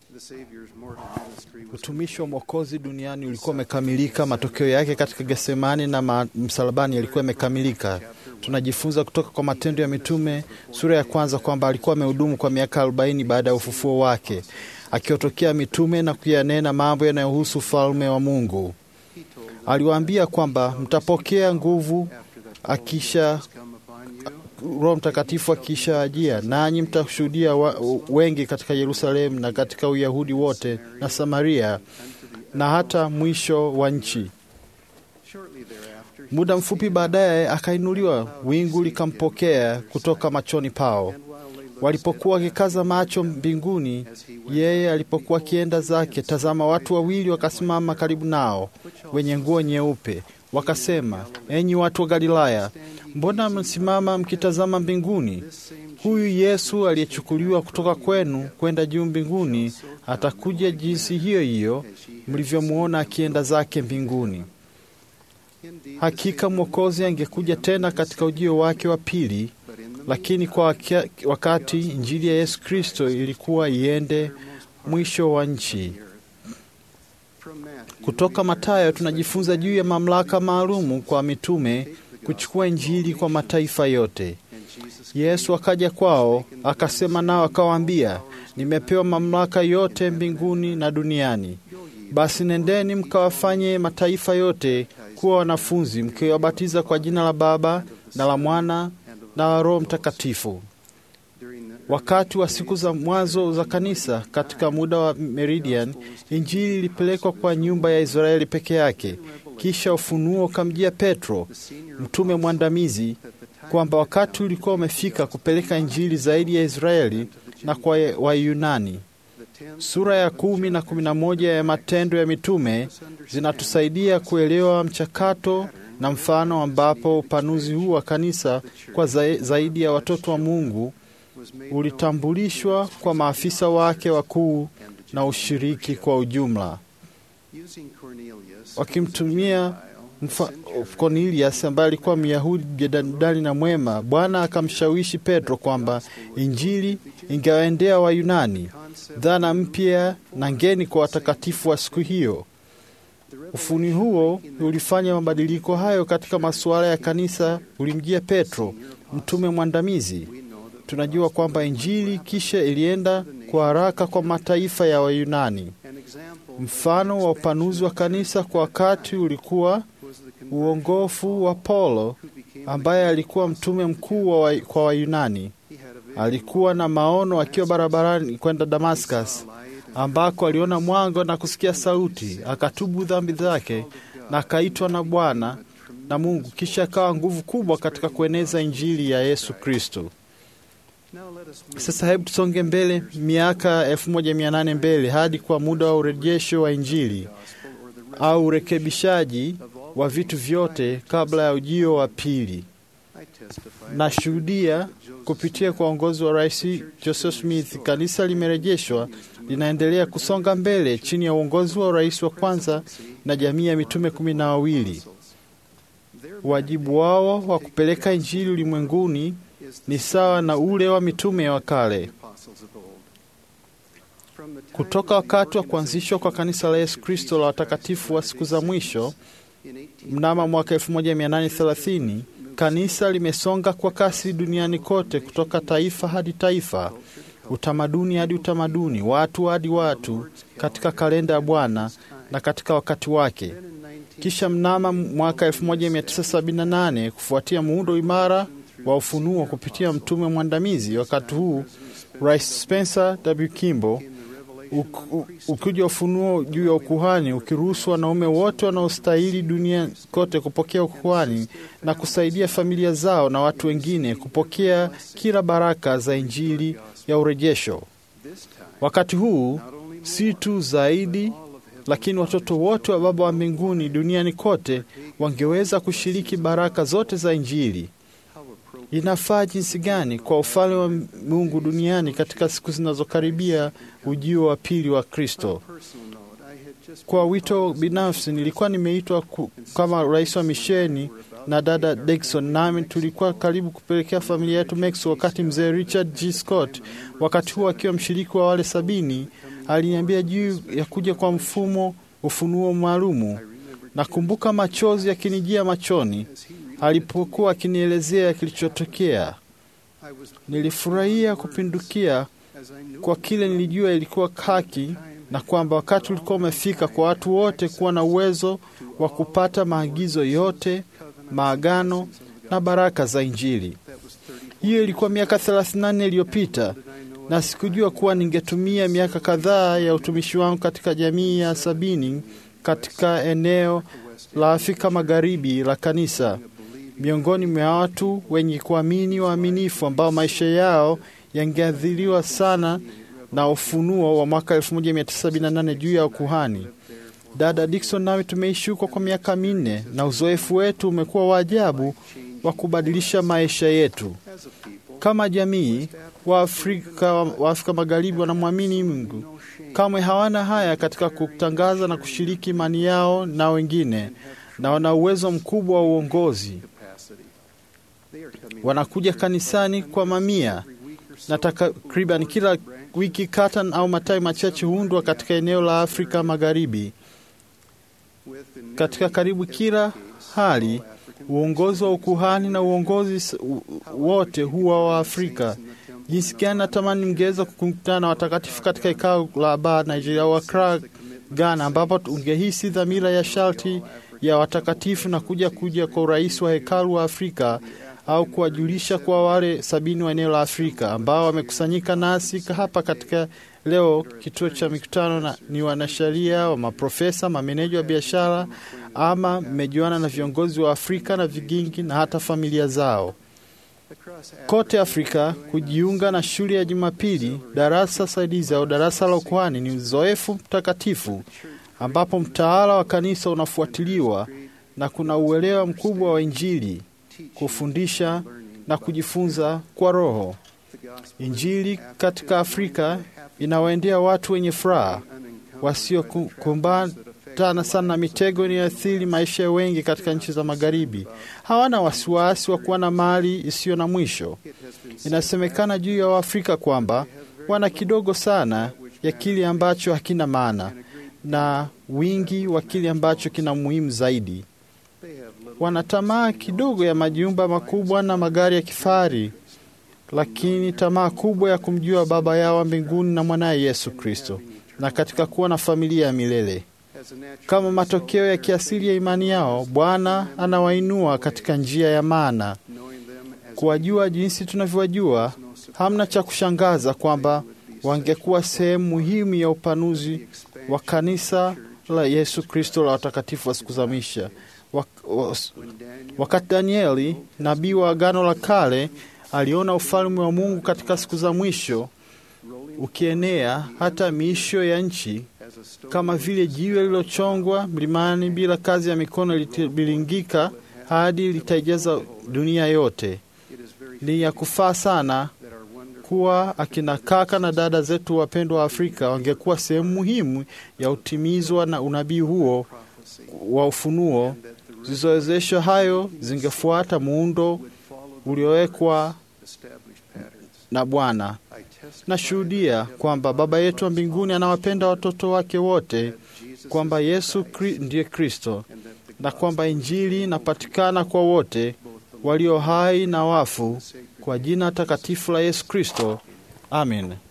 Utumishi wa Mwokozi duniani ulikuwa umekamilika. Matokeo yake katika Getsemani na ma- msalabani yalikuwa yamekamilika. Tunajifunza kutoka kwa Matendo ya Mitume sura ya kwanza kwamba alikuwa amehudumu kwa miaka arobaini baada ya ufufuo wake, akiwatokea mitume na kuyanena mambo yanayohusu ufalme wa Mungu. Aliwaambia kwamba mtapokea nguvu akisha Roho Mtakatifu akisha ajia, nanyi mtashuhudia wa- wengi katika Yerusalemu na katika Uyahudi wote na Samaria na hata mwisho wa nchi. Muda mfupi baadaye akainuliwa, wingu likampokea kutoka machoni pao. Walipokuwa wakikaza macho mbinguni, yeye alipokuwa akienda zake, tazama, watu wawili wakasimama karibu nao, wenye nguo nyeupe, wakasema, enyi watu wa Galilaya, mbona mmesimama mkitazama mbinguni? Huyu Yesu aliyechukuliwa kutoka kwenu kwenda juu mbinguni atakuja jinsi hiyo hiyo mlivyomwona akienda zake mbinguni. Hakika Mwokozi angekuja tena katika ujio wake wa pili, lakini kwa wakia- wakati Injili ya Yesu Kristo ilikuwa iende mwisho wa nchi. Kutoka Mathayo tunajifunza juu ya mamlaka maalumu kwa mitume kuchukua Injili kwa mataifa yote. Yesu akaja kwao akasema nao akawaambia, nimepewa mamlaka yote mbinguni na duniani. Basi nendeni mkawafanye mataifa yote kuwa wanafunzi, mkiwabatiza kwa jina la Baba na la Mwana na la Roho Mtakatifu. Wakati wa siku za mwanzo za kanisa, katika muda wa Meridian, injili ilipelekwa kwa nyumba ya Israeli peke yake. Kisha ufunuo ukamjia Petro, mtume mwandamizi, kwamba wakati ulikuwa umefika kupeleka injili zaidi ya Israeli na kwa Wayunani. Sura ya kumi na kumi na moja ya Matendo ya Mitume zinatusaidia kuelewa mchakato na mfano ambapo upanuzi huu wa kanisa kwa za- zaidi ya watoto wa Mungu ulitambulishwa kwa maafisa wake wakuu na ushiriki kwa ujumla, wakimtumia mfa- Cornelius ambaye alikuwa Myahudi jedadali na mwema. Bwana akamshawishi Petro kwamba injili ingewaendea Wayunani, dhana mpya na ngeni kwa watakatifu wa siku hiyo. Ufuni huo ulifanya mabadiliko hayo katika masuala ya kanisa, ulimjia Petro, mtume mwandamizi. Tunajua kwamba injili kisha ilienda kwa haraka kwa mataifa ya Wayunani. Mfano wa upanuzi wa kanisa kwa wakati ulikuwa uongofu wa Paulo ambaye alikuwa mtume mkuu wa, kwa Wayunani. Alikuwa na maono akiwa barabarani kwenda Damascus, ambako aliona mwanga na kusikia sauti, akatubu dhambi zake na akaitwa na Bwana na Mungu, kisha akawa nguvu kubwa katika kueneza injili ya Yesu Kristo. Sasa hebu tusonge mbele miaka 1800 mbele hadi kwa muda wa urejesho wa injili au urekebishaji wa vitu vyote kabla ya ujio wa pili. Nashuhudia kupitia kwa uongozi wa Rais Joseph Smith, kanisa limerejeshwa, linaendelea kusonga mbele chini ya uongozi wa rais wa kwanza na jamii ya mitume kumi na wawili. Wajibu wao wa kupeleka injili ulimwenguni ni sawa na ule wa mitume wa kale. Kutoka wakati wa kuanzishwa kwa kanisa la Yesu Kristo la watakatifu wa siku za mwisho mnamo mwaka 1830 kanisa limesonga kwa kasi duniani kote, kutoka taifa hadi taifa, utamaduni hadi utamaduni, watu hadi watu, katika kalenda ya Bwana na katika wakati wake. Kisha mnamo mwaka 1978 kufuatia muundo imara wa ufunuo kupitia mtume mwandamizi, wakati huu Rais Spencer W. Kimball ukija ufunuo juu ya ukuhani ukiruhusu wanaume wote wanaostahili dunia kote kupokea ukuhani na kusaidia familia zao na watu wengine kupokea kila baraka za injili ya urejesho. Wakati huu si tu zaidi, lakini watoto wote wa Baba wa mbinguni duniani kote wangeweza kushiriki baraka zote za injili. Inafaa jinsi gani kwa ufalme wa Mungu duniani katika siku zinazokaribia ujio wa pili wa Kristo. Kwa wito binafsi, nilikuwa nimeitwa kama rais wa misheni na dada Dixon, nami tulikuwa karibu kupelekea familia yetu Mexico, wakati mzee Richard G. Scott, wakati huo akiwa mshiriki wa wale sabini, aliniambia juu ya kuja kwa mfumo ufunuo maalumu. Nakumbuka machozi yakinijia machoni alipokuwa akinielezea kilichotokea. Nilifurahia kupindukia kwa kile nilijua ilikuwa haki na kwamba wakati ulikuwa umefika kwa watu wote kuwa na uwezo wa kupata maagizo yote, maagano na baraka za Injili. Hiyo ilikuwa miaka 34 iliyopita, na sikujua kuwa ningetumia miaka kadhaa ya utumishi wangu katika jamii ya sabini katika eneo la Afrika Magharibi la kanisa, miongoni mwa watu wenye kuamini waaminifu ambao maisha yao yangeathiriwa sana na ufunuo wa mwaka 1978 juu ya ukuhani. Dada Dickson nami tumeishi huko kwa miaka minne na uzoefu wetu umekuwa wa ajabu wa kubadilisha maisha yetu. Kama jamii, Waafrika wa Afrika Magharibi wanamwamini Mungu, kamwe hawana haya katika kutangaza na kushiriki imani yao na wengine, na wana uwezo mkubwa wa uongozi. Wanakuja kanisani kwa mamia na takriban kila wiki kata au matawi machache huundwa katika eneo la Afrika Magharibi. Katika karibu kila hali, uongozi wa ukuhani na uongozi wote huwa wa Afrika. Jinsi gani natamani mngeweza kukutana na watakatifu katika ikao la Aba Nigeria au Accra, Ghana, ambapo ungehisi dhamira ya sharti ya watakatifu na kuja kuja kwa urais wa hekalu wa Afrika au kuwajulisha kwa wale sabini wa eneo la Afrika ambao wamekusanyika nasi hapa katika leo kituo cha mikutano na, ni wanasheria wa maprofesa, mameneja wa biashara, ama mmejuana na viongozi wa Afrika na vigingi na hata familia zao kote Afrika. Kujiunga na shule ya Jumapili, darasa saidizi au darasa la ukuhani ni uzoefu mtakatifu ambapo mtaala wa kanisa unafuatiliwa na kuna uelewa mkubwa wa Injili kufundisha na kujifunza kwa Roho. Injili katika Afrika inawaendea watu wenye furaha wasiokumbana sana na mitego inayoathiri maisha ya wengi katika nchi za Magharibi. Hawana wasiwasi wa kuwa na mali isiyo na mwisho. Inasemekana juu ya Waafrika kwamba wana kidogo sana ya kile ambacho hakina maana na wingi wa kile ambacho kina muhimu zaidi. Wana tamaa kidogo ya majumba makubwa na magari ya kifahari, lakini tamaa kubwa ya kumjua Baba yao wa mbinguni na mwanaye Yesu Kristo, na katika kuwa na familia ya milele. Kama matokeo ya kiasili ya imani yao, Bwana anawainua katika njia ya maana. Kuwajua jinsi tunavyowajua, hamna cha kushangaza kwamba wangekuwa sehemu muhimu ya upanuzi wa kanisa la Yesu Kristo la watakatifu wa siku za mwisho. Wakati Danieli nabii wa Agano la Kale aliona ufalme wa Mungu katika siku za mwisho ukienea hata miisho ya nchi, kama vile jiwe lililochongwa mlimani bila kazi ya mikono litabilingika hadi litaijaza dunia yote. Ni ya kufaa sana kuwa akina kaka na dada zetu wapendwa wa Afrika wangekuwa sehemu muhimu ya utimizwa na unabii huo wa ufunuo. Zilizowezeshwa hayo zingefuata muundo uliowekwa na Bwana. Nashuhudia kwamba Baba yetu wa mbinguni anawapenda watoto wake wote, kwamba Yesu kri, ndiye Kristo, na kwamba Injili inapatikana kwa wote walio hai na wafu, kwa jina takatifu la Yesu Kristo. Amen.